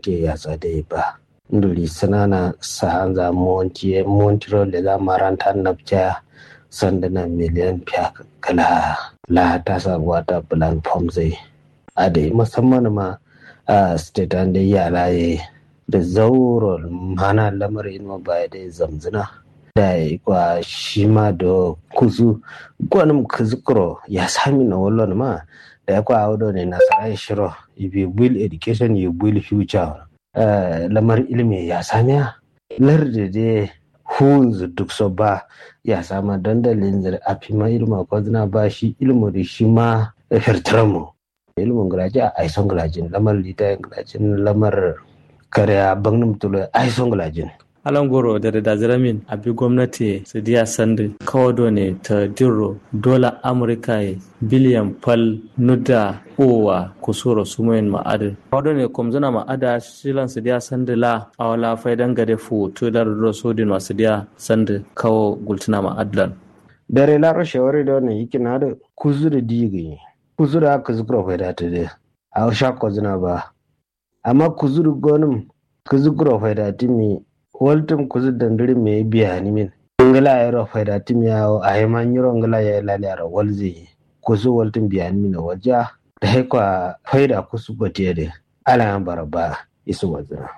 gwamnati ya tsade ba nduri sanana sahanza monti montiro le za maranta nabja sandana miliyan fiya kala la ta sabuwa ta plan form zai a da musamman ma a state an da yara ya da zauron mana lamarin ma ba da zamzina da kwa shi ma da kuzu gwanin kuzukuro ya sami na wallon ma da ya kwa audo ne na sarai shiro ibi will education you will future lamar ilimi ya samiya larda da hunzu duk so ba ya sama dandalin zar a fi ma ilma ko zina ba shi ilmu da shi ma firtramu ilmin gulaji a aison gulajin lamar lita gulajin lamar kare bangin mutulo aison gulajin alan goro da da ziramin abi gwamnati su diya sandi kawo ne ta dirro dola amurka biliyan fal nuda owa kusuro sumoyin ma'adin kawo ne kumzuna ma'ada shilan su diya sandi la a wala faidan gade fu to da ruro sodin masu diya sandi kawo gultuna ma'adlan dare la rashe wari da wannan yiki na da kuzu da digi kuzu da aka zukura faida ta da a shakko zina ba amma kuzu da gonin kuzu kura faida ta mi waltum kuzu dandiri me biya ni min ngala ya ro faida tim ya o ay man yoro ngala ya la ya ro walzi kuzu waltum biya ni min waja da hay kwa faida kusu gote de ala yan baraba isu wazira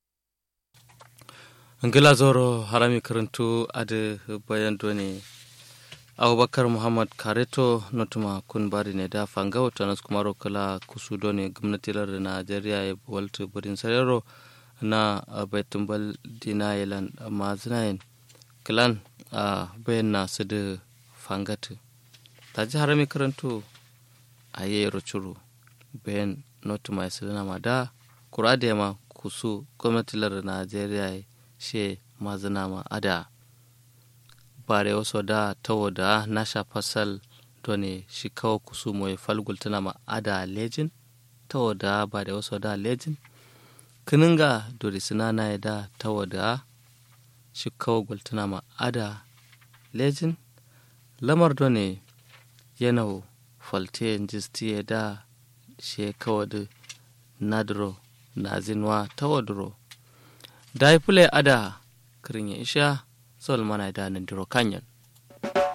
ngila zoro harami karantu ade bayan doni abubakar muhammad kareto notuma kun bari ne da fanga wata nasu kuma kala kusu doni gwamnati lar najeriya ya walta burin sarero na baitumbal dina yalan mazinayin kilan a bayan na su da fangatu ta ji harami karanto a yi rucuru bayan notu mai sirina ma da kura da yama kusu gwamnatilar najeriya she mazina ma ada bare wasu da tawo da nasha fasal done shi kawo kusu mai falgultuna ma ada lejin tawo da ba da wasu da lejin kininga dori sinana ya da tawada shi kawo gultuna ma ada lejin lamar do ne yana falte jisti ya da shi kawo da nadro na zinwa tawadro da ya fule ada kirin ya isha sol mana da nan diro kanyan